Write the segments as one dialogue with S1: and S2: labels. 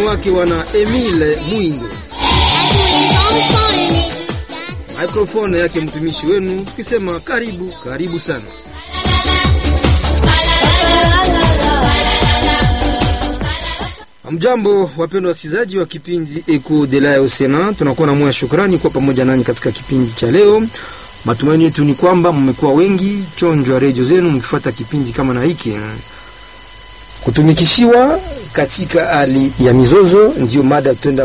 S1: wake wana Emile Mwingo, microphone yake mtumishi wenu, tukisema karibu karibu sana. Mjambo wapendwa wasikilizaji wa kipindi Eco de la Osena, tunakuwa na moya shukrani kwa pamoja nanyi katika kipindi cha leo. Matumaini yetu ni kwamba mmekuwa wengi chonjwa redio zenu mkifuata kipindi kama na hiki. Kutumikishiwa katika hali ya mizozo ndio mada tutaenda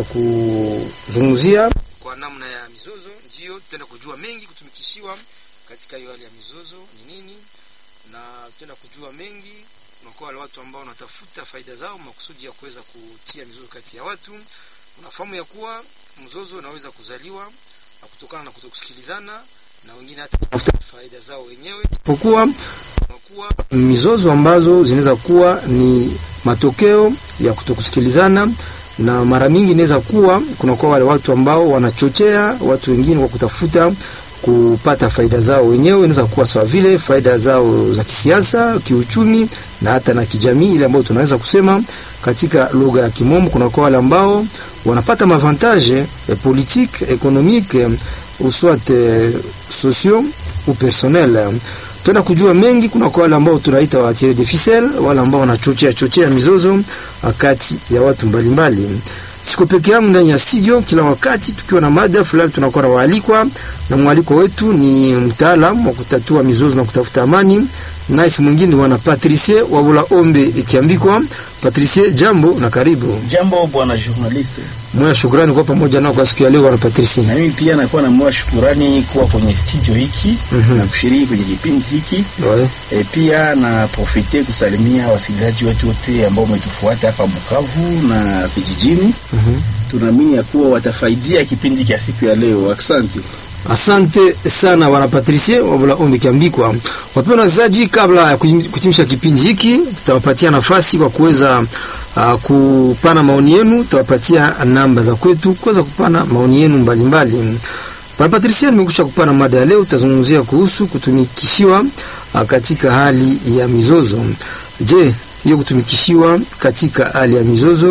S1: kuzungumzia kwa namna ya mizozo, ndio tutaenda kujua mengi. Kutumikishiwa katika hiyo hali ya mizozo ni nini, na tutaenda kujua mengi unakuwa wale watu ambao wanatafuta faida zao makusudi ya kuweza kutia mizozo kati ya watu. Unafahamu ya kuwa mzozo unaweza kuzaliwa na kutokana na kutokusikilizana na wengine hata kutafuta faida zao wenyewe, pokuwa kuwa mizozo ambazo zinaweza kuwa ni matokeo ya kutokusikilizana, na mara mingi inaweza kuwa kunakuwa wale watu ambao wanachochea watu wengine kwa kutafuta kupata faida zao wenyewe. Inaweza kuwa sawa vile faida zao za kisiasa, kiuchumi na hata na kijamii, ile ambayo tunaweza kusema katika lugha ya Kimombo, kunakuwa wale ambao wanapata mavantage eh, politique économique ou soit eh, sociaux ou personnel tuna kujua mengi. Kuna kwa wale ambao tunaita wa tirer de ficelle, wale ambao wanachochea chochea mizozo kati ya watu mbalimbali. Siko peke yangu ndani ya studio, kila wakati tukiwa na mada fulani tunakuwa na waalikwa, na mwaliko wetu ni mtaalamu wa kutatua mizozo na kutafuta amani, naye si mwingine bwana Patricie Wabula Ombe ikiambikwa. Patricie, jambo na karibu.
S2: Jambo bwana journaliste.
S1: Moya shukrani kwa pamoja nao kwa siku ya leo bwana Patricie.
S2: Na mimi pia nakuwa na moya shukrani kuwa kwenye studio hiki
S1: mm -hmm.
S2: na kushiriki kwenye kipindi hiki
S1: ouais.
S2: E, pia na profite kusalimia wasikilizaji wetu wote ambao umetufuata hapa Bukavu na vijijini
S1: mm -hmm.
S2: Tunaamini ya kuwa watafaidia kipindi cha siku ya leo. Asante.
S1: Asante sana bwana Patricie Wabula Ombi Kiambikwa. Wapendwa wasikilizaji, kabla ya kutimisha kipindi hiki, tutawapatia nafasi kwa kuweza uh, kupana maoni yenu. Tutawapatia namba za kwetu kuweza kupana maoni yenu mbalimbali. Bwana Patricie, nimekusha kupana mada ya leo, tutazungumzia kuhusu kutumikishiwa uh, katika hali ya mizozo. Je, hiyo kutumikishiwa katika hali ya mizozo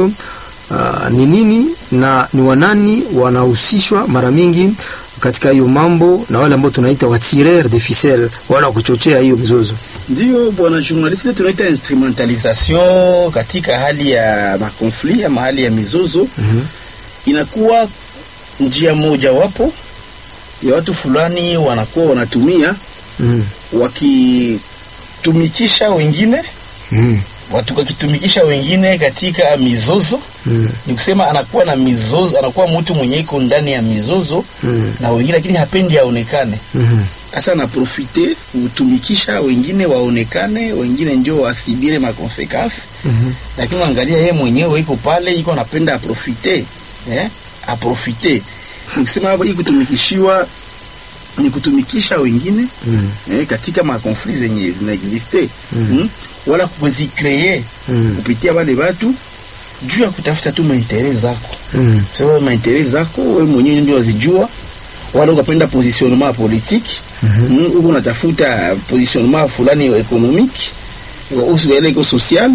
S1: uh, ni nini na ni wanani wanahusishwa mara mingi katika hiyo mambo na wale ambao tunaita wa tireur de ficelle wala kuchochea hiyo mizozo.
S2: Ndio bwana journalist, tunaita instrumentalisation katika hali ya makonflit ama hali ya mizozo
S1: mm -hmm.
S2: Inakuwa njia moja wapo ya watu fulani wanakuwa wanatumia
S1: mm
S2: -hmm. wakitumikisha wengine
S1: mm -hmm
S2: watu wakitumikisha wengine katika mizozo
S1: mm.
S2: Ni kusema anakuwa na mizozo, anakuwa mtu mwenye iko ndani ya mizozo
S1: mm.
S2: na wengine, lakini hapendi aonekane. Sasa mm -hmm. anaprofite kutumikisha wengine waonekane, wengine njo wathibire makonsekansi
S1: mm -hmm.
S2: Lakini angalia yeye mwenyewe iko pale, iko anapenda aprofite eh? aprofite nikisema hii kutumikishiwa ni kutumikisha wengine
S1: mm.
S2: eh, katika makonflit zenye zinaexiste
S1: mm.
S2: mm? wala kuzikree
S1: mm.
S2: kupitia wale watu juu ya kutafuta tu maintere zako
S1: mm.
S2: so maintere zako wewe mwenyewe ndio wazijua, wala ukapenda positionnement politique
S1: mm
S2: -hmm. mm, uko unatafuta positionnement fulani economique usiele iko social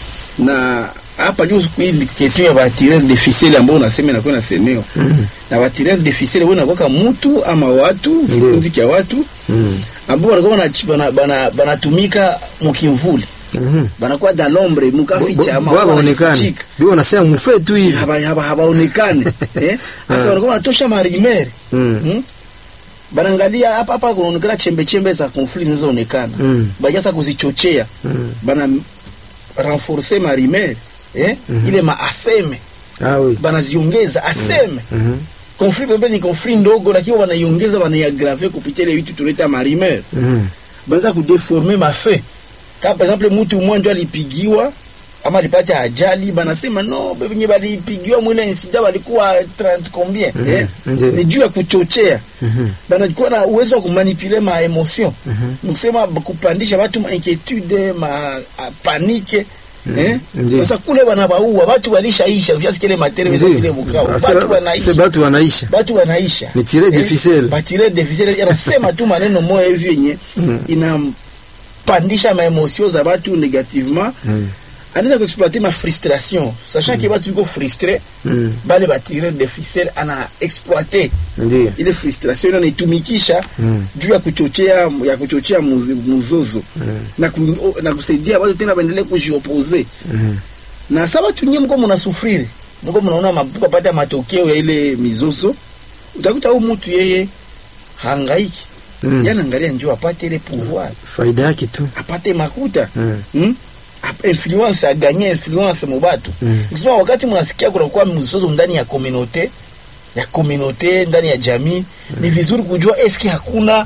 S2: na hapa juu hii question ya batireur de ficelle ambao unasema inakuwa nasemewa
S1: mm -hmm.
S2: na batireur de ficelle wewe unakuwa mtu ama watu kikundi cha watu
S1: mm
S2: ambao wanakuwa bana banatumika mukimvuli
S1: mm -hmm.
S2: banakuwa da lombre mukaficha ama
S1: wanaonekana bio wanasema mfe tu hivi
S2: haba haba habaonekane eh sasa wanakuwa wanatosha marimere
S1: mm.
S2: mm? Banaangalia hapa hapa kunaonekana chembe chembe za conflit zinazoonekana
S1: mm.
S2: bajasa kuzichochea
S1: mm.
S2: bana renforcer marimere eh
S1: mm -hmm.
S2: ile maaseme
S1: ah oui
S2: banaziongeza aseme
S1: mm -hmm.
S2: conflit pepe ni conflit ndogo, lakini wanaiongeza wanaiagrave kupitia ile vitu tunaita marimere
S1: mm -hmm.
S2: banza kudeformer mafe kama par exemple mtu mmoja alipigiwa ama alipata ajali, banasema no benye balipigiwa mwile insida walikuwa 30 combien
S1: mm -hmm.
S2: eh?
S1: mm -hmm.
S2: ni juu ya kuchochea
S1: mm -hmm.
S2: banakuwa na uwezo wa kumanipule ma emotion
S1: mm -hmm.
S2: nikusema kupandisha watu ma inquietude ma panike
S1: Mm.
S2: Eh?
S1: Ndiyo.
S2: Sasa kule wanabaua watu walishaisha, ushasikia ile materi
S1: Ndiyo.
S2: vile Bukavu,
S1: Ah,
S2: watu
S1: c'est-
S2: wanaisha
S1: c'est batu wanaisha
S2: watu wanaisha
S1: Ni tirer de ficelle.
S2: batire de ficelle anasema tu maneno moya hivi yenye
S1: Mm.
S2: inampandisha maemosio za watu negativement
S1: Mm.
S2: anaweza kuexploiter ma frustration sachant que batu biko frustre
S1: Mm.
S2: bale batireur de ficelle ana exploiter
S1: Ndio.
S2: ile frustration anaitumikisha
S1: Mm.
S2: juu ya kuchochea ya kuchochea muzi- muzozo na, ku, na kusaidia watu tena baendelee kujiopose
S1: Mm.
S2: na sa watu nyie mko mnasufriri mko mnaona mabuka pata matokeo ya ile mizozo utakuta huyu mtu yeye hangaiki
S1: Mm.
S2: yana angalia njoo apate ile pouvoir
S1: Faida yake tu.
S2: apate makuta
S1: Mm.
S2: hmm? Ap- influence aganye influence mubatu
S1: Mm.
S2: ukisema wakati mnasikia kunakuwa mzozo ndani ya komunote ya komunote ndani ya jamii ni vizuri kujua eske hakuna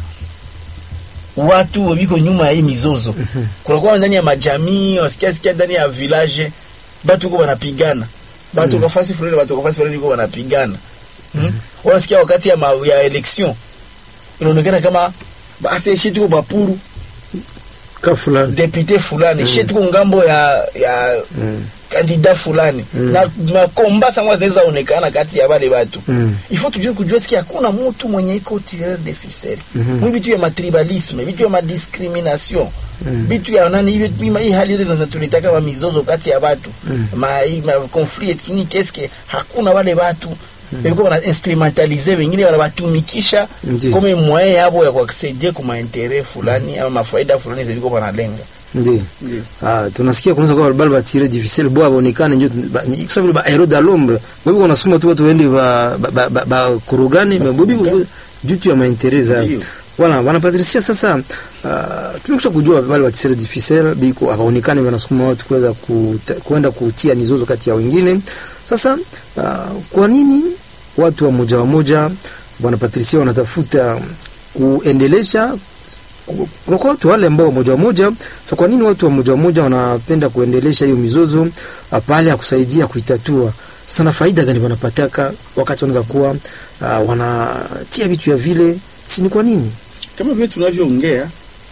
S2: watu wiko nyuma ya hii mizozo kunakuwa ndani ya majamii wasikia sikia ndani ya village batu uko wanapigana batu kwa fasi fulani batu kwa fasi fulani uko wanapigana hmm? wanasikia wakati ya, ma, ya election inaonekana kama basi shi tuko bapuru
S1: Ka fulani.
S2: depute fulani shi tuko ngambo ya ya
S1: Mm.
S2: kandida fulani
S1: Mm.
S2: na makomba sangwa zinaweza onekana kati ya wale watu
S1: Mm.
S2: il faut tujue kujua siki hakuna mtu mwenye iko tireur de ficelle
S1: Mhm.
S2: mwi vitu ya matribalisme vitu ya madiscrimination
S1: Mm.
S2: vitu ya nani hivi hii- hii hali ile zinatulitaka wa mizozo kati ya watu
S1: Mm.
S2: ma, hii ma conflit ethnique eske hakuna wale watu beko wana instrumentalize wengine wanawatumikisha
S1: Ndiyo.
S2: kome moyen yabo ya kuacceder kuma interet fulani ama mafaida fulani ziviko wanalenga
S1: Ndio. Ah, tunasikia kunaweza kuwa bali batire difficile bwa baonekane njo ba- ni kwa sababu ba hero da l'ombre. Wewe unasoma tu watu wende ba ba, ba, ba, ba kurugani mebubi juu tu ya maintereza.
S2: Ndio.
S1: Wala wanapatrisia sasa uh, tumekusha kujua wale batire difficile biko hawaonekane wanasukuma watu kuweza kuta- kwenda kutia mizozo kati ya wengine. Sasa uh, kwa nini watu wa moja wa moja bwana Patricia wanatafuta kuendelesha kunakuwa watu wale ambao moja wa moja. Sasa kwa nini watu wa moja wa moja wanapenda kuendelesha hiyo mizozo ah, pale ya kusaidia kuitatua? Sasa na faida gani wanapataka wakati wanaweza kuwa uh, wanatia vitu ya vile, si ni kwa nini?
S2: kama vile tunavyoongea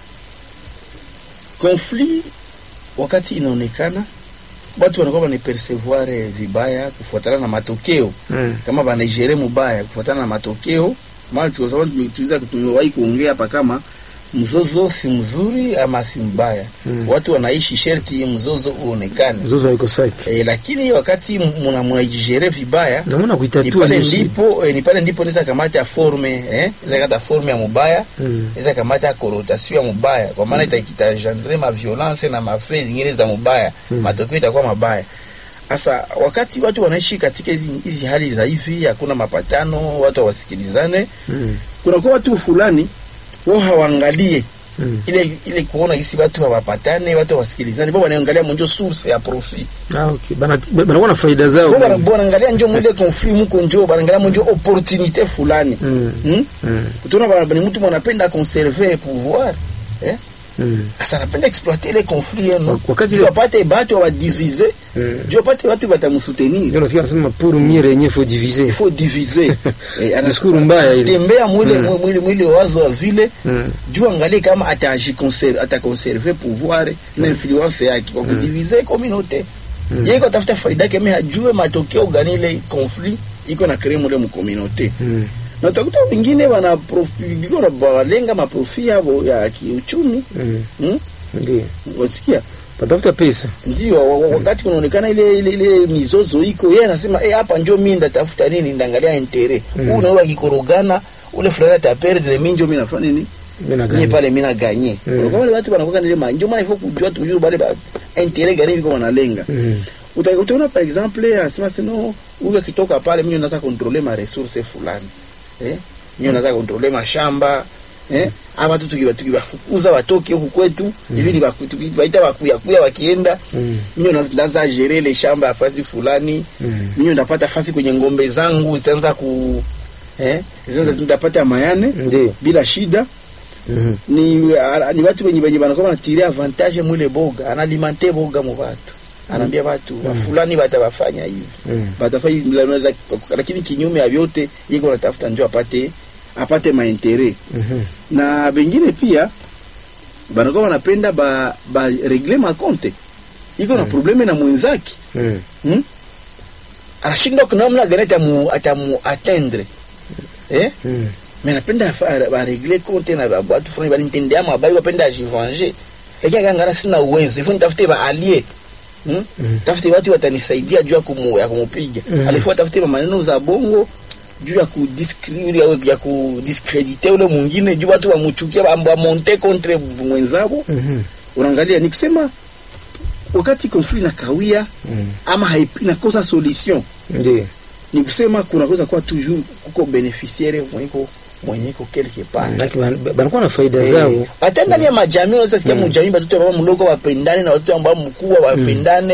S2: conflit wakati inaonekana watu wanakuwa wanapercevoir vibaya kufuatana na matokeo
S1: Mm.
S2: kama banajere mubaya kufuatana na matokeo maana kwa sababu tuliza tumewahi kuongea hapa kama mzozo si mzuri ama si mbaya
S1: Mm.
S2: watu wanaishi sherti mzozo uonekane
S1: Mzozo haiko safi.
S2: e, lakini wakati muna mnajigere vibaya
S1: Naona
S2: ni
S1: kuitatua
S2: pale
S1: ndio shida.
S2: ndipo eh, ni pale ndipo naweza kamata forme eh naweza kata forme ya mubaya
S1: Mm.
S2: naweza kamata connotation ya mubaya kwa maana ita itajendre ma violence na mafre zingine za mubaya
S1: Mm.
S2: matokeo itakuwa mabaya sasa wakati watu wanaishi katika hizi hizi hali za hivi hakuna mapatano watu hawasikilizane
S1: Mm.
S2: kunakuwa watu fulani wao hawaangalie
S1: Mm.
S2: ile ile kuona gisi watu hawapatane watu hawasikilizane bao wanaangalia monjo source ya profit
S1: Ah, okay. Bana banakuwa na faida zao.
S2: bo bana- bo wanaangalia njo mwile conflit muko njo wanaangalia monjo opportunité fulani
S1: Mm.
S2: hmm?
S1: Mm.
S2: utaona bana- ni mtu mwanapenda conserver pouvoir eh
S1: Mm.
S2: asa anapenda exploiter ile conflit yenu
S1: Wakati
S2: juu
S1: ile-
S2: apate batu wadivize
S1: Mm.
S2: juu apate watu watamsoutenir
S1: Ndio nasikia nasema pour mieux régner faut diviser.
S2: il faut diviser eh, ana-
S1: Discours mbaya ile.
S2: tembea mwile
S1: Mm.
S2: mwile mwile wazo wa vile
S1: Mm.
S2: juu angalie kama atajiconserve ataconserver pouvoir na influence yake kwa kudiviser communauté
S1: Mm.
S2: yeye iko tafuta faida yake mais hajue matokeo gani ile conflit iko na créer mule mu communauté
S1: Mm.
S2: na utakuta wengine wana profi- biko na walenga maprofi yao ya kiuchumi
S1: Mm.
S2: hmm?
S1: Ndio.
S2: wasikia
S1: Patafuta pesa.
S2: ndio wa- wa- wakati kunaonekana ile, ile, ile mizozo iko yeye anasema eh, hapa njo mimi ndatafuta nini ndaangalia intere
S1: Mm.
S2: huu nawe akikorogana ule fulani ataperde mimi njo mimi nafanya nini
S1: Mimi na
S2: mimi
S1: gani?
S2: pale mimi naganye
S1: Mm.
S2: kwa wale watu wanakuwa nile manjo maana ifo kujua tujue bale ba intere gani biko wanalenga
S1: Mm.
S2: Uta- utaona par exemple anasema sino huyu akitoka pale mimi naweza controller ma resources fulani eh mimi naweza controller mashamba eh ama tu tukiwa tukiwafukuza watoke huku kwetu hivi ni baku- tukiwaita wakuya kuya wakienda
S1: Mm.
S2: mimi naweza naweza gérer ile shamba ya fasi fulani
S1: Mm.
S2: mimi ndapata fasi kwenye ngombe zangu zitaanza ku eh zitaanza ndapata mayane
S1: Ndio.
S2: bila shida
S1: Mhm.
S2: ni a- ni watu wenye wenye wanakuwa wanatiria avantage mwile boga analimante boga mu watu anaambia watu mm. fulani batawafanya hivi
S1: Mm.
S2: batafanya hivi, la- la- lakini kinyume ya vyote yiko anatafuta njo apate apate maintere
S1: Mhm.
S2: na bengine pia banakuwa wanapenda ba, ba regle makonte iko na probleme na mwenzake
S1: Mm.
S2: hmm? anashindwa kunamna gani atamu, atamu atendre eh?
S1: Mm.
S2: mais napenda baregle konte na ba- watu fulani balimtendea mabai bapenda ajivange lakini akangana sina uwezo ifo nitafute baalie hmm? tafute watu watanisaidia juu ya kumu, ya kumupiga
S1: Mhm.
S2: alifua tafute maneno za bongo juu ya kudiskri- ya kudiskredite ule mwingine juu watu wamuchukia wamonte contre mwenzabo
S1: Mhm.
S2: unaangalia ni kusema wakati konflit inakawia
S1: Mhm.
S2: ama haipi- inakosa solution
S1: Ndiyo.
S2: ni kusema kunakosa kuwa toujours kuko beneficiaire mwenyeko mwenyeko quelque part
S1: Manake ban- banakuwa na faida zao
S2: hata ndani ya majamii unaweza sikia mujamii batoto ambao mdogo wapendane na watoto ambao mkubwa wapendane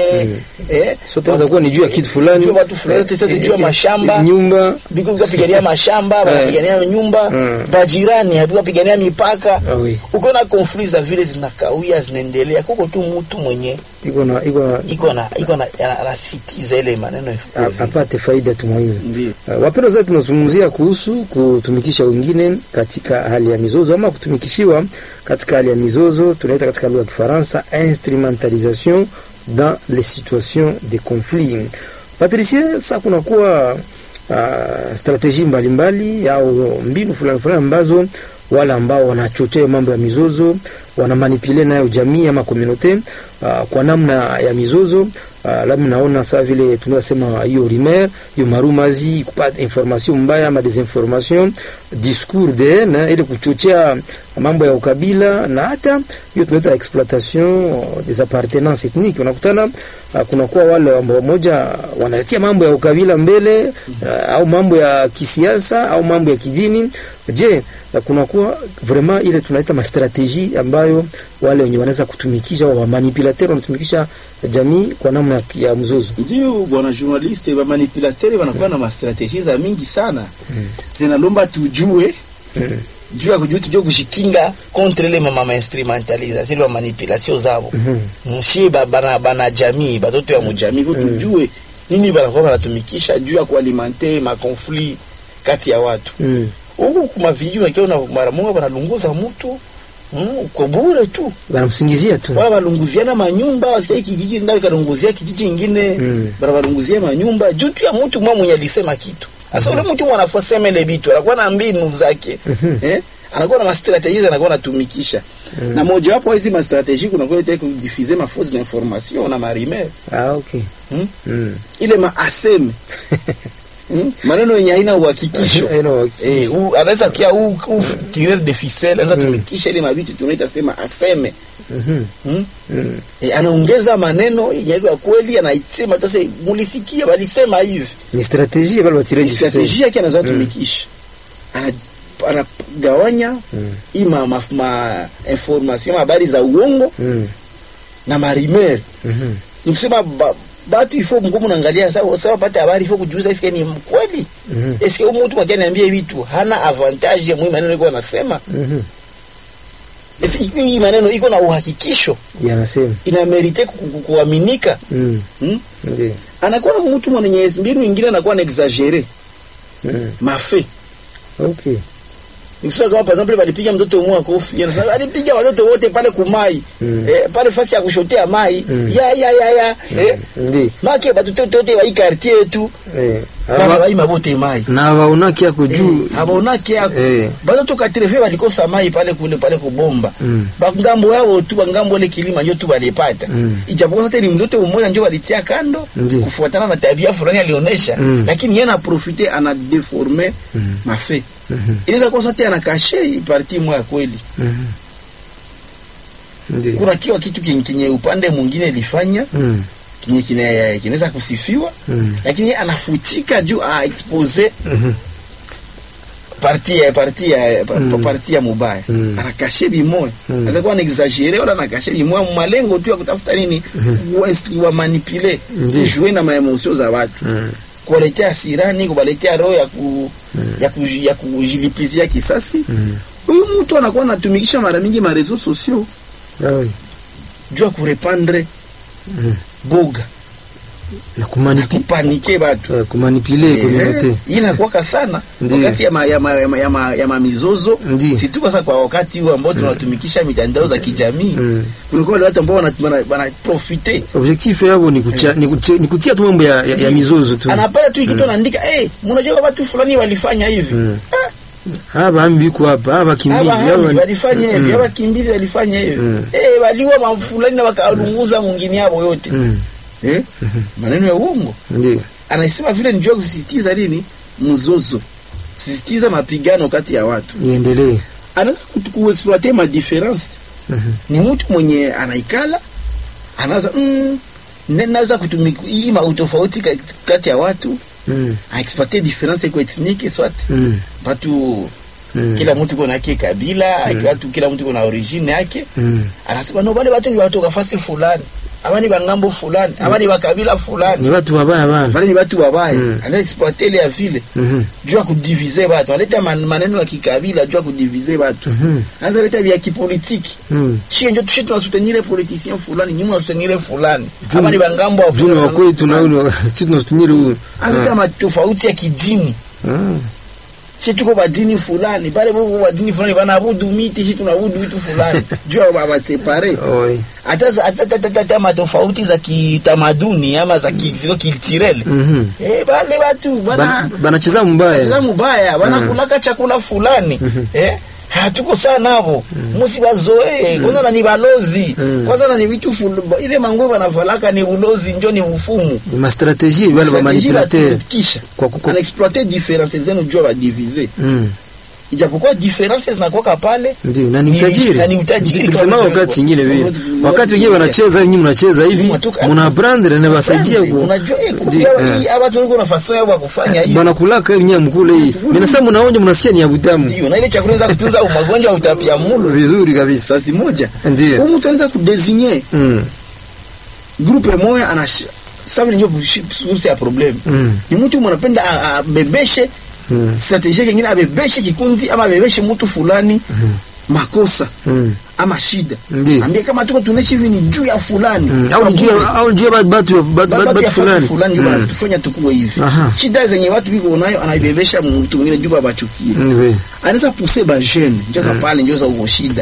S2: eh
S1: sote tunaweza kuwa ni juu ya kitu fulani
S2: Juu ya watu fulani,
S1: Eh,
S2: sasa
S1: eh,
S2: juu ya
S1: eh,
S2: mashamba.
S1: nyumba
S2: biko bikapigania mashamba bakapigania nyumba
S1: Mm.
S2: bajirani bikapigania mipaka
S1: Ah, oui.
S2: uko na conflit za vile zinakawia zinaendelea kuko tu mtu mwenye
S1: iko na iko na
S2: iko na iko na anasitiza ile maneno ya
S1: a- apate faida tu muhimu.
S2: ndio
S1: Uh, wapendwa zaidi, tunazungumzia kuhusu kutumikisha wengine katika hali ya mizozo ama kutumikishiwa katika hali ya mizozo, tunaita katika lugha ya Kifaransa instrumentalisation dans les situations de conflit. Patricie, sasa kunakuwa uh, strategie mbalimbali au mbinu fulani fulani ambazo wale ambao wanachochea mambo ya mizozo wanamanipule nayo jamii ama komunote uh, kwa namna ya mizozo uh, labda naona saa vile tunasema hiyo rumeur hiyo marumazi kupata information mbaya ama desinformation discours de haine ili kuchochea mambo ya ukabila na hata hiyo tunaita exploitation des appartenances ethniques. Unakutana uh, kunakuwa wale ambao moja wanaletea mambo ya ukabila mbele uh, au mambo ya kisiasa au mambo ya kidini. Je, uh, kunakuwa vraiment ile tunaita mastrategie ambayo wale wenye wanaweza kutumikisha au wamanipulateur wanatumikisha jamii kwa namna ya- ya mzozo.
S2: ndio bwana journaliste ba manipulateur wanakuwa na mastrategie za mingi sana zinalomba tujue juu ya kujua tujue kushikinga contre ile mama instrumentalisation ile manipulation zabo mshi bana bana jamii batoto ya mujamii ko tujue nini banakuwa banatumikisha juu ya kualimenter ma conflit kati ya watu
S1: Mm.
S2: huku kuma vijiji unakiona mara moja banalunguza mtu mm, uko bure tu
S1: Wanamsingizia tu.
S2: wala balunguziana manyumba wasikia hiki kijiji ndani kalunguzia kijiji ingine
S1: Mm.
S2: bara balunguzia manyumba juu tu ya mtu mwa mwenye alisema kitu sasa ule mtu mwanafosema ile bitu anakuwa na mbinu zake eh anakuwa na mastrategie anakuwa anatumikisha na moja wapo hizi mastrategie kuna kwa ile kudifuser ma fausses information na marimer
S1: Ah, okay.
S2: hmm?
S1: Mm.
S2: ile maaseme hmm? maneno yenye haina uhakikisho
S1: I know.
S2: Eh, u- anaweza kia u, u tireur de ficelle anaweza tumikisha ile mabitu tunaita sema aseme
S1: Mhm.
S2: hmm?
S1: Mm.
S2: E, anaongeza maneno yenye iko ya kweli anaisema tasa mulisikia walisema hivi
S1: Ni strategie bali watiraji
S2: strategia yake anazoa tumikisha Ana- anagawanya
S1: Mm.
S2: hii ma, ma, ma information habari za uongo
S1: Mm.
S2: na marimer
S1: Mhm.
S2: nikusema ba, batu ifo mgumu naangalia sawa sawa pata habari ifo kujuza eske ni kweli
S1: Mhm.
S2: eske huyu mtu mwingine niambie vitu hana avantage ya mwi maneno iko anasema
S1: Mhm.
S2: Eske hii maneno iko na uhakikisho
S1: Yanasema.
S2: ina merite ku- ku- kuaminika
S1: Mm.
S2: hmm?
S1: Ndiyo.
S2: anakuwa mtu mwenye mbinu ingine anakuwa na exagere
S1: Mm.
S2: mafe
S1: Okay.
S2: nikusema kama par exemple walipiga mtoto mmoja kofi anasema alipiga watoto wote pale kumai
S1: Mm.
S2: eh, pale fasi ya kushotea mai
S1: Mm.
S2: ya ya ya ya eh,
S1: Ndiyo.
S2: make batoto wote wa hii quartier yetu
S1: Eh.
S2: bana
S1: Aba-
S2: bai mabote mai
S1: na waonaki yako juu
S2: abonake yako
S1: Eh.
S2: batoto katrefe balikosa mai pale kule pale kubomba
S1: Mm.
S2: bangambo yao tu bangambo ile kilima njo tu balipata
S1: Mm.
S2: ijapokuwa sote ni mtoto mmoja njo walitia kando
S1: Ndiyo.
S2: kufuatana na tabia fulani alionyesha
S1: Mm.
S2: lakini yeye anaprofite ana deforme
S1: Mm.
S2: mafe
S1: Mhm.
S2: inaweza kuwa sote anakashe hii parti moja kweli
S1: Mhm. Ndiyo.
S2: kuna kiwa kitu kenye, kenye upande mwingine ilifanya
S1: Mm.
S2: kenye kine- kinaweza kusifiwa
S1: Mm.
S2: lakini yeye anafutika juu a expose
S1: Mhm.
S2: parti ya parti ya pa-
S1: Mm.
S2: parti ya mubaya
S1: Mm.
S2: anakashe bimoya
S1: Mm.
S2: anaweza kuwa anaexagere wala anakashe bimoya malengo tu ya kutafuta nini wa, wa manipule
S1: Ndiyo.
S2: kujue na maemosio za watu
S1: Mm.
S2: kuwaletea sirani kuwaletea roho ya ku, ya, ku, ya kujilipizia kisasi
S1: Mm.
S2: huyu mtu anakuwa anatumikisha mara mingi marezo sosio
S1: Ah, oui.
S2: juu ya kurepandre
S1: Mm.
S2: boga
S1: na kumanipi
S2: kupanike batu
S1: eh, kumanipule communauté
S2: hii inakuwaka sana
S1: Ndiyo.
S2: wakati ya, ma, ya, ma, ya, ma, ya, ma, ya mamizozo
S1: Ndiyo.
S2: si tu sasa kwa wakati huu ambao tunatumikisha mitandao za kijamii
S1: Mm.
S2: kunakuwa wale watu ambao wana- wana- wanaprofite
S1: objectif yabo ni kucha, ni, kucha, ni kutia tu mambo ya, ya, ya mizozo tu
S2: anapata tu ikitu anaandika hey, mnajua watu fulani walifanya hivi
S1: Mm.
S2: Ah,
S1: haba ambi biko hapa haba kimbizi
S2: Aba
S1: haba
S2: hami walifanya hivi,
S1: Mm.
S2: aba kimbizi walifanya hivi.
S1: Mm.
S2: Eh, waliwa mafulani na wakalunguza mwingine yao yote.
S1: Mm.
S2: eh? maneno ya uongo
S1: ndio
S2: anasema vile njua kusisitiza nini mzozo kusisitiza mapigano kati ya watu
S1: iendelee
S2: anaweza kutu- kuexploite ma difference
S1: Mhm.
S2: ni mtu mwenye anaikala anaweza mm, ne- naweza kutumika hii ma utofauti ka- kati ya watu
S1: Mm,
S2: aexploite difference iko ethnike swat
S1: mm,
S2: batu
S1: mm,
S2: kila mtu kuna yake kabila watu kila mtu kuna origine yake
S1: mm.
S2: anasema no bale batu ni watu kafasi fulani aba ni bangambo fulani aba ni bakabila fulani
S1: ni watu wabaya bana
S2: bale ni batu wabaya
S1: Mm.
S2: ana exploite ile ya vile
S1: Mhm,
S2: juu ya kudivize batu analeta man, maneno ya kikabila juu ya kudivize batu
S1: mhm,
S2: anaweza leta vya kipolitiki
S1: mm.
S2: shie njo tushe tunasutenire politicien fulani nyuma tunasutenire fulani
S1: Juu-
S2: ama ni bangambo wa
S1: juu ni
S2: fulani.
S1: wakwetu na ule si tunasutumiri huyu
S2: Anaweza leta matofauti ya kidini
S1: Ah,
S2: si tuko badini fulani bale bo badini fulani banaabudu miti si tunaabudu vitu fulani juu ya basepare
S1: oi.
S2: hata hata- hata- hata- hata matofauti za kitamaduni ama za ki- ziko culturel
S1: Mhm.
S2: eh bale watu bana
S1: Bana- banacheza
S2: Cheza
S1: mbaya
S2: mubaya banakulaka chakula fulani eh hatuko sana navo musi bazoe kwanza na ni balozi
S1: Mm.
S2: kwanza na ni vitu ful- ile manguo banavalaka ni ulozi njo ni ufumu
S1: ni mastrategie wale ba manipulateur
S2: kisha
S1: Kwa kuko-
S2: anaexploite difference zenu jua badivize
S1: Mm,
S2: ijapokuwa difference zinakuwaka pale
S1: ndio na ni
S2: Ni-
S1: utajiri
S2: na ni utajiri
S1: Nilisema
S2: kwa-
S1: wakati ingine vile
S2: kwa-
S1: wakati wengine wanacheza nyinyi mnacheza hivi
S2: Mnatoka-
S1: mna brandre na basaidia
S2: Brandi,
S1: ku
S2: unajua eh, kumbe
S1: Ndio,
S2: hii
S1: eh.
S2: hapa tuliko na faso yao ya kufanya hivi
S1: bwana kulaka hivi nyinyi mkule hii mimi nasema mnaonja mnasikia ni ya butamu
S2: ndio na ile chakula inaweza kutunza magonjwa ya utapiamlo
S1: vizuri kabisa
S2: sasi moja
S1: ndio
S2: huyu mtu anaweza kudesigner
S1: mm,
S2: groupe moya ana sasa vile ndio source ya problem
S1: mm,
S2: ni mtu mwanapenda a- abebeshe
S1: mm,
S2: strategie nyingine abebeshe kikundi ama abebeshe mtu fulani makosa
S1: mm,
S2: ama shida
S1: Ndiyo.
S2: ambie kama tuko tunaishi hivi ni juu ya fulani
S1: mm. au njia au njia batu batu
S2: Ba-
S1: batu
S2: batu
S1: batu
S2: ya fasi
S1: fulani
S2: fulani ndio
S1: Mm,
S2: wanatufanya tukuwe hivi
S1: Aha.
S2: shida zenye watu biko nayo anaibebesha mtu mwingine juu babachukie
S1: mm, we.
S2: anaweza pousser ba jeune njoza pale njoza uko shida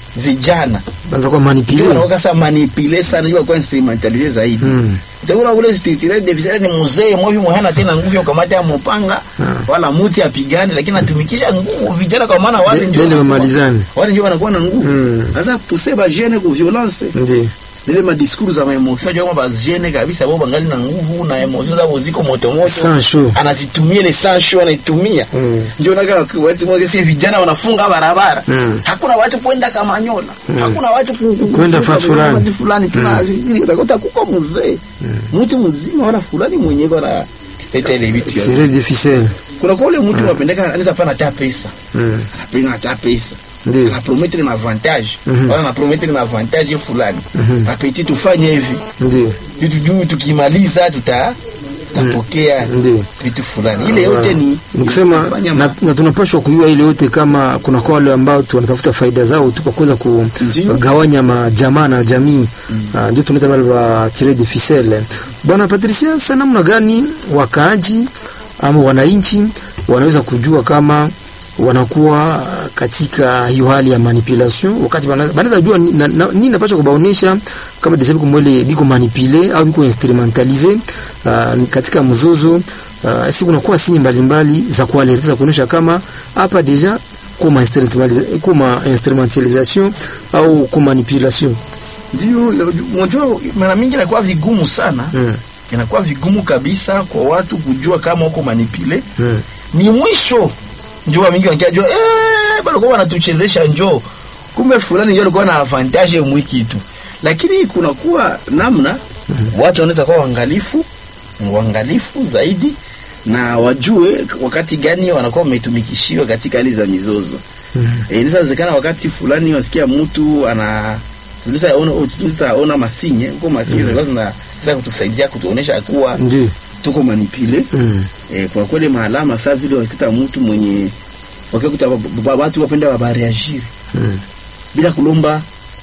S2: vijana
S1: banza kwa
S2: ndio
S1: manipule
S2: wanaoka sa manipuler sana ndio kwa instrumentaliser zaidi
S1: mm,
S2: utaona ule structurel de visera ni mzee mmoja mwe hana tena nguvu ya kukamata ya mpanga wala muti apigane lakini atumikisha nguvu vijana kwa maana wale
S1: De-
S2: ndio
S1: dende
S2: wanakuwa-
S1: wamalizane.
S2: wale ndio wanakuwa na nguvu
S1: Mm.
S2: sasa pousser ba jeune ku violence
S1: ndio
S2: ile ma discours za ma emotion ndio ba jeune kabisa wao bangali na nguvu na emotion zao ziko moto moto
S1: sans chaud
S2: anazitumia ile sancho anaitumia
S1: Mm.
S2: ndio naga watu moja sasa vijana wanafunga barabara
S1: Mm.
S2: hakuna watu kwenda Kamanyola hakuna watu ku- ku-
S1: Kwenda
S2: kufunga
S1: fasi fulani.
S2: fasi fulani tuna utakuta kuko mzee mtu mzima wala fulani mwenye na leta ile vitu yote.
S1: serre de ficelle
S2: kuna kwa ule mtu anapendeka anaweza pana hata pesa
S1: mm,
S2: anapenda hata pesa
S1: ndio
S2: anapromettre na avantage
S1: Mhm.
S2: wala anapromettre na avantage fulani apeti tufanye hivi
S1: ndio
S2: vitu juu tukimaliza tuta tutapokea
S1: Ndio.
S2: vitu fulani ile yote ni
S1: nikusema
S2: kufanya
S1: na,
S2: ma-
S1: na tunapashwa kujua ile yote kama kuna kwa wale ambao tu wanatafuta faida zao tu kwa kuweza
S2: Ndio.
S1: kugawanya majamaa na jamii Ah, ndio tunaita wale wa tirer de ficelle bwana Patricia sasa namna gani wakaaji ama wananchi wanaweza kujua kama wanakuwa katika hiyo hali ya manipulation wakati wana- wanaweza jua ni- na- na- nini napasha kubaonesha kama desabi kumwele biko manipule au biko instrumentalize uh, katika mzozo uh, si kunakuwa sinye mbalimbali za kualerta za kuonesha kama hapa deja kuma instrumentaliza- kuma instrumentalisation au kuma manipulation
S2: ndio unajua mara mingi inakuwa vigumu sana
S1: mm.
S2: inakuwa vigumu kabisa kwa watu kujua kama uko manipule
S1: mm.
S2: ni mwisho njo wa mingi wakiajua eh bado kwa wanatuchezesha njoo kumbe fulani ndio alikuwa na avantage mwiki tu lakini kuna kuwa namna watu wanaweza kuwa waangalifu waangalifu zaidi na wajue wakati gani wanakuwa wametumikishiwa katika hali za mizozo
S1: Mm.
S2: eh inaweza wezekana wakati fulani wasikia mtu ana tulisa ona tulisa ona masinye huko masinye mm. zina za kutusaidia kutuonesha kuwa
S1: ndio
S2: tuko manipule
S1: mm.
S2: eh, kwa kweli maalama saa vile wakikuta mtu mwenye wakikuta ba- ba- watu wapenda wabareagire
S1: mm.
S2: bila kulomba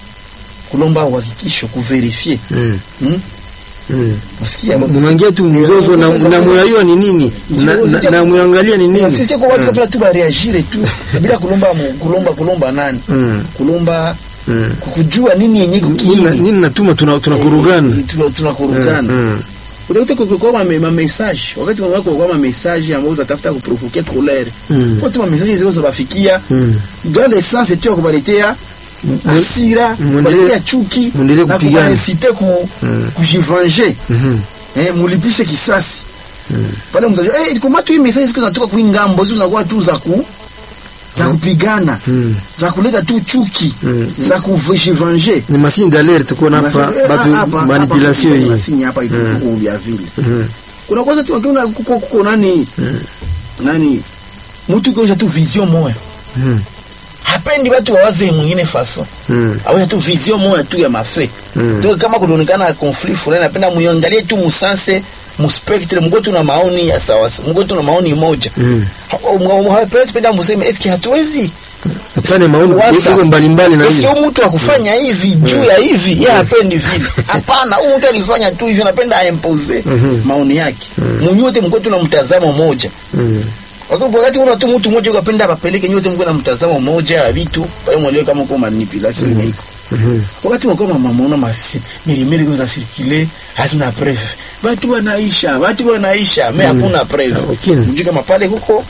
S2: kulomba uhakikisho kuverifie
S1: mm.
S2: hmm?
S1: mm.
S2: wasikia
S1: munaingia tu mzozo na, na muyayua ni nini na, na, na muyangalia ni nini
S2: sisi kwa watu kabla tu bareagire tu bila kulomba mu- kulomba kulomba nani
S1: mm.
S2: kulomba
S1: mm.
S2: kujua nini yenye
S1: nini
S2: kukini
S1: nini natuma tuna- tunakurugana
S2: Tuna- tunakurugana
S1: Mm,
S2: utakuta kwa kwa ma ma message wakati kwa kwa ma message ambao utatafuta kuprovoke colère
S1: Mm.
S2: watu ma message zile zinabafikia
S1: mm,
S2: dans le sens tu ya kubaletea hasira
S1: Muendelee-
S2: kuletea chuki
S1: muendelee
S2: na
S1: kupigana.
S2: kuwaisite ku, kujivange
S1: Mhm.
S2: eh, mulipishe kisasi pale mtajua eh, kama tu hii message siku zinatoka kwa ngambo hizo zinakuwa tu za ku za kupigana
S1: Mm.
S2: za kuleta tu chuki
S1: Mm.
S2: za kujivange
S1: ni masini d'alerte kuona hapa batu manipulation hii
S2: masini hapa iko vya vile
S1: Mhm.
S2: kuna kwanza tu kuna kuko kuko nani nani mtu kisha tu vision moya
S1: Mhm.
S2: hapendi watu wawaze mwingine faso
S1: Mhm.
S2: awe tu vision moya tu ya mafe
S1: Mm.
S2: to kama kunaonekana conflict fulani napenda muangalie tu musanse muspectre mgo tu na maoni ya sawa mgo tu na maoni moja
S1: Mm.
S2: hapesi penda museme eske hatuwezi
S1: Tupane maoni
S2: Waza.
S1: iko mbalimbali na
S2: eske
S1: hivi
S2: huyu mtu akufanya hivi juu ya hivi yeye hapendi vile hapana huyu mtu alifanya tu hivi anapenda aimpose
S1: Mhm.
S2: maoni yake munyote mko tu na mtazamo moja
S1: Mhm.
S2: wakati wakati kuna tu mtu mmoja ukapenda apeleke nyote mko na mtazamo moja ya vitu pale mwelewe kama uko manipulation mm iko
S1: Mhm.
S2: wakati mko mama maona masi milimili kwa circuler hazina preuve watu wanaisha watu wanaisha mais hakuna preuve
S1: Okay.
S2: mjue kama pale huko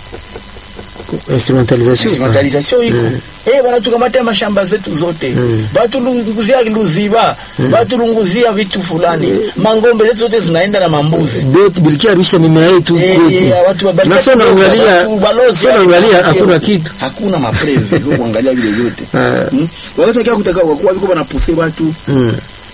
S1: instrumentalisation
S2: instrumentalisation iko
S1: Mm.
S2: eh bana tukamata mashamba zetu zote
S1: Mm.
S2: batu lunguzia luziba batu lunguzia vitu fulani mangombe zetu zote zinaenda na mambuzi
S1: beti bilikia arusha mimea yetu
S2: Eh,
S1: kwetu
S2: eh, watu wa-
S1: na sio naangalia
S2: watu balozi
S1: sio
S2: wale
S1: naangalia
S2: wanaongea.
S1: hakuna kitu
S2: hakuna mapreve kwa kuangalia vile vyote
S1: Ah.
S2: Hmm? wakati wakia kutaka kwa kuwa viko banapuse watu
S1: Mhm.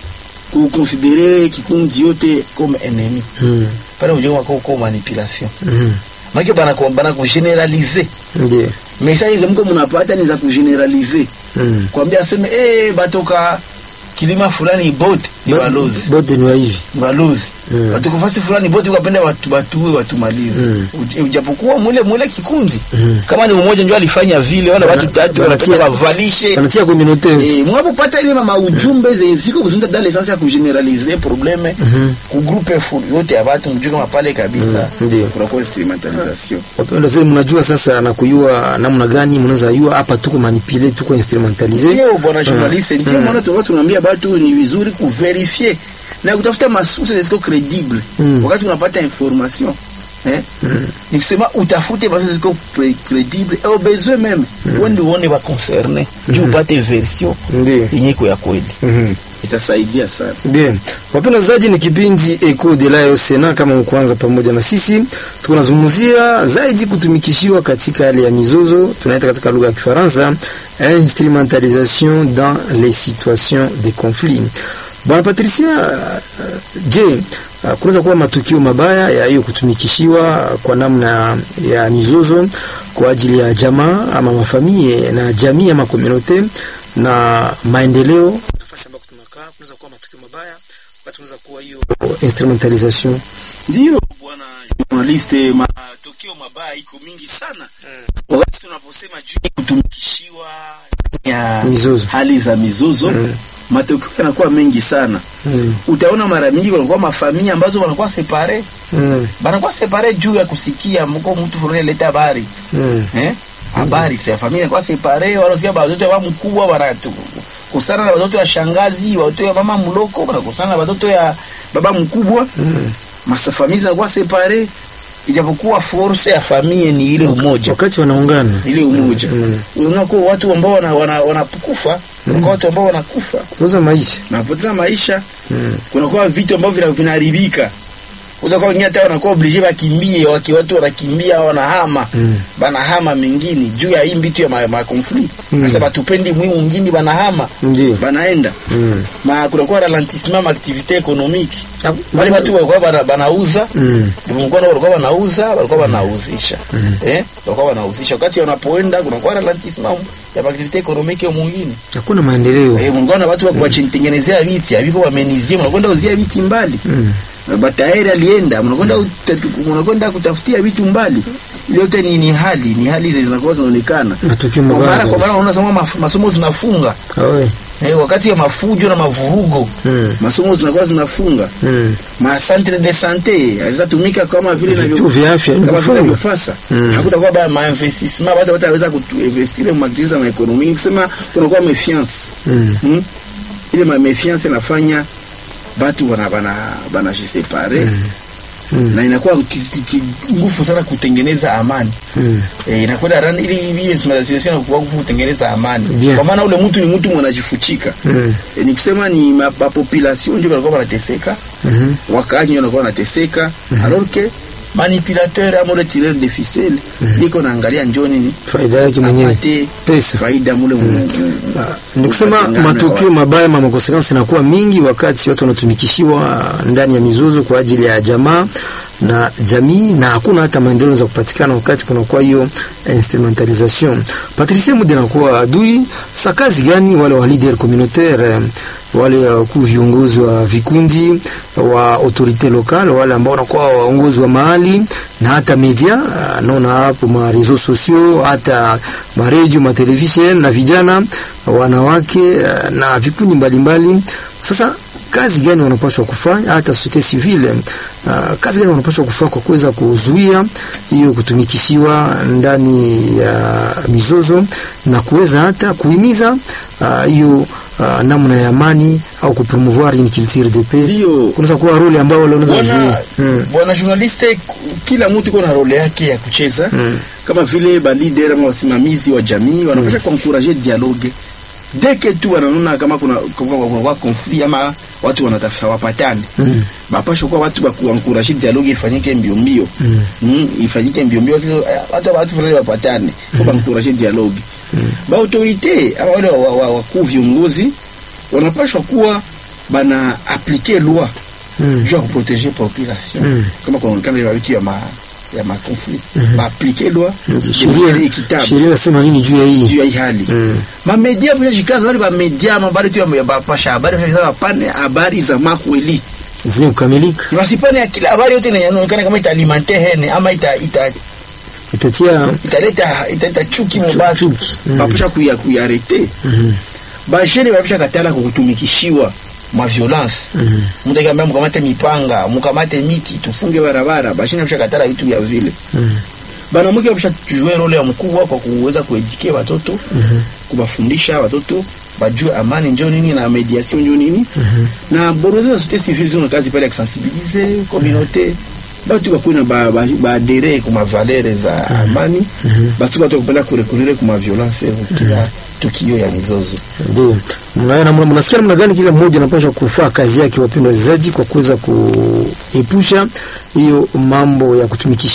S2: kukonsidere kikundi yote comme ennemi
S1: Mhm.
S2: pale ujue wako kwa manipulation
S1: Mhm.
S2: maana bana kwa bana kugeneraliser
S1: Ndiyo.
S2: message za mko mnapata ni za kugeneraliser
S1: Mhm.
S2: kwambia aseme eh batoka kilima fulani bote ni balozi
S1: bote ni wa hivi
S2: ni balozi
S1: Mm.
S2: watu kufasi fulani bote wakapenda watu watuwe watumalize
S1: Mm.
S2: Uj- ujapokuwa mule mule kikundi
S1: Mm.
S2: kama ni umoja ndio alifanya vile wala watu tatu
S1: wanatia-
S2: wanataka wavalishe
S1: anatia communauté
S2: Eh, mwapopata ile mama ujumbe ziko kuzunda dans l'essence ya kugeneraliser probleme
S1: Mhm.
S2: ku groupe full yote ya watu mjue kama pale kabisa
S1: Mm, ndio.
S2: kunakuwa instrumentalisation
S1: wapenda sasa mnajua sasa na kuyua namna gani mnaweza yua hapa tuko manipule tuko instrumentalize
S2: Ndio bwana journaliste, ndio maana tulikuwa tunaambia watu ni vizuri kuverifie na kutafuta masources ziko credible
S1: Mm.
S2: wakati unapata information eh ni kusema utafute masources ziko pre- credible au besoin même wende uone wa concerné juu upate version
S1: ndio
S2: yenye iko ya kweli
S1: Mhm.
S2: itasaidia sana
S1: Bien. Wapenda zaji ni kipindi Eco de la Sena kama mkwanza pamoja na sisi. Tuko nazungumzia zaidi kutumikishiwa katika hali ya mizozo, tunaita katika lugha ya Kifaransa instrumentalisation dans les situations de conflit. Bwana Patricia, uh, je, uh, kunaweza kuwa matukio mabaya ya hiyo kutumikishiwa kwa namna ya mizozo kwa ajili ya jamaa ama mafamilie na jamii ama komunote na maendeleo nafasi ambako tunakaa kunaweza kuwa matukio mabaya wakati kunaweza kuwa hiyo instrumentalisation
S2: ndio bwana journaliste matokeo mabaya iko mingi sana wakati tunaposema juu ya kutumikishiwa ya
S1: Mizozo.
S2: hali za mizozo matokeo yanakuwa mengi sana
S1: mm.
S2: utaona mara mingi wanakuwa mafamilia ambazo wanakuwa separe
S1: mm.
S2: banakuwa separe juu ya kusikia mko mtu fulani aleta habari
S1: mm.
S2: eh habari sa familia inakuwa separe wanasikia watoto wa mkubwa wanatu kusana na watoto wa shangazi watoto wa mama mloko wanakusana na watoto ya baba mkubwa
S1: mm.
S2: masa familia zinakuwa separe ijapokuwa force ya familia ni ile umoja
S1: wakati wanaungana
S2: ile umoja
S1: Mm.
S2: unaona kwa watu ambao wana wana- wanakufa kuna watu ambao wanakufa
S1: kuuza maisha
S2: wanapoteza maisha
S1: mm.
S2: kunakuwa vitu ambavyo vina- vinaharibika utakuwa wengine hata wanakuwa oblige wakimbie waki watu wanakimbia wanahama
S1: Mm.
S2: banahama mengine juu ya hii mbitu ya ma, ma conflit
S1: Mm.
S2: sasa batupendi mwi mwingine banahama
S1: ndio
S2: banaenda
S1: mm.
S2: ma kunakuwa ralentissement ma activité économique
S1: Ah,
S2: wale watu walikuwa bana- banauza
S1: mm.
S2: mkono walikuwa wanauza walikuwa wanauzisha eh walikuwa wanauzisha wakati wanapoenda kunakuwa ralentissement ya activité économique ya mwingine
S1: hakuna maendeleo
S2: eh mngona watu wa kuwachenitengenezea viti haviko wamenizie mnakwenda uzia viti mbali
S1: mm.
S2: bataeri alienda mnakwenda uta- mnakwenda kutafutia vitu mbali ile yote ni, ni hali ni hali hizi zinakuwa zinaonekana
S1: matukio
S2: kwa
S1: mabaya
S2: mara kwa mara
S1: kabisa.
S2: unaona sema maf- masomo zinafunga
S1: Awe.
S2: eh, wakati ya mafujo na mavurugo
S1: mm.
S2: masomo zinakuwa zinafunga
S1: mm.
S2: ma centre de santé hazitumika kama vile
S1: vituo
S2: inavyo-
S1: vya afya
S2: kama
S1: vimefunga
S2: vinavyofasa
S1: Mm.
S2: hakutakuwa ba ma investissement watu wataweza kuinvestire mu activities za ekonomi kusema kunakuwa méfiance
S1: mm.
S2: hmm? ile ma méfiance inafanya batu bana bana bana jisepare
S1: Mm.
S2: na inakuwa ki- ki- ki- nguvu sana kutengeneza amani
S1: Mm.
S2: eh, inakwenda ran ili ile simulation inakuwa nguvu kutengeneza amani
S1: Bien.
S2: kwa maana ule mtu ni mtu mwanajifuchika
S1: Mm.
S2: eh, ni kusema ni ma, ma population ndio walikuwa wanateseka
S1: Mhm.
S2: wakaaji ndio walikuwa wanateseka alors que manipulateur ama ule tireur de ficelle iko naangalia njoo nini
S1: faida yake mwenyewe
S2: apate
S1: pesa
S2: faida mule mm.
S1: ni kusema
S2: Matengano
S1: matukio
S2: ya
S1: mabaya ma makonsekansi inakuwa mingi wakati watu wanatumikishiwa ndani ya mizozo kwa ajili ya jamaa na jamii na hakuna hata maendeleo za kupatikana wakati kunakuwa hiyo instrumentalisation. Patricia Mude anakuwa adui sa kazi gani wale wa leader communautaire eh, wale wakuu viongozi wa vikundi wa autorite lokale wale ambao wanakuwa waongozi wa mahali na hata media ah, naona hapo ma reseaux sociaux hata ma radio ma television na vijana wanawake ah, na vikundi mbalimbali sasa kazi gani wanapaswa kufanya hata societe civile uh, kazi gani wanapaswa kufanya kwa kuweza kuzuia hiyo kutumikishiwa ndani ya mizozo na kuweza hata kuhimiza ah, hiyo uh, namna ya amani au kupromouvoir une culture de paix
S2: ndio
S1: kunaweza kuwa role ambao wale wanaweza
S2: bwana
S1: kuzuia mm.
S2: bwana journaliste kila mtu iko na role yake ya kucheza
S1: Mm.
S2: kama vile ba leader ama wasimamizi wa jamii wanapasha kuencourager dialogue dès que tu wanaona kama kuna kuna kuna conflit ama watu wanatafuta wapatane
S1: Mm.
S2: bapasha kuwa watu wa kuencourager dialogue ifanyike mbio mbio
S1: Mm.
S2: mm, ifanyike mbio mbio kile hata watu fulani wapatane kwa mm. encourager dialogue ba autorité ama wale wa- wa- wakuu viongozi wanapashwa kuwa bana appliquer loi
S1: Mm.
S2: juu ya kuproteger population
S1: Mm.
S2: kama kunaonekana ile vitu ya ma ya ma conflit ba appliquer loi
S1: sheria
S2: équitable
S1: sheria inasema nini juu ya hii
S2: juu ya hii hali
S1: Mm.
S2: mamedia pia jikaza wale mamedia mabari tu ya bapasha habari pia jikaza pane habari za makweli
S1: zenye kukamilika
S2: wasipane ya kila habari yote inaonekana kama italimante hene ama ita ita
S1: itatia
S2: italeta italeta chuki mubatu
S1: chuki. Mm.
S2: bapasha kuya kuyarete
S1: Mhm.
S2: bajene bapasha katala kutumikishiwa ma violence
S1: Mhm.
S2: mtu akiambia mkamate mipanga mkamate miti tufunge barabara bashine bapasha katala vitu vya vile
S1: Mhm.
S2: banamuke bapasha tujue role ya mkubwa kwa kuweza kuedike watoto
S1: Mhm.
S2: kubafundisha watoto bajue amani njo nini na mediation njo nini
S1: Mhm.
S2: na borozo za société civile zina kazi pale ya kusensibilize communauté batu bakuwe na ba- ba- baadere kuma valere za amani basi batu bakupenda kurekurire kuma violence kila tukio ya mizozo
S1: Ndio. Mnaona mna- mnasikia namna gani kila mmoja anapaswa kufaa kazi yake, wapendwa wachezaji, kwa kuweza kuepusha hiyo mambo ya kutumikisha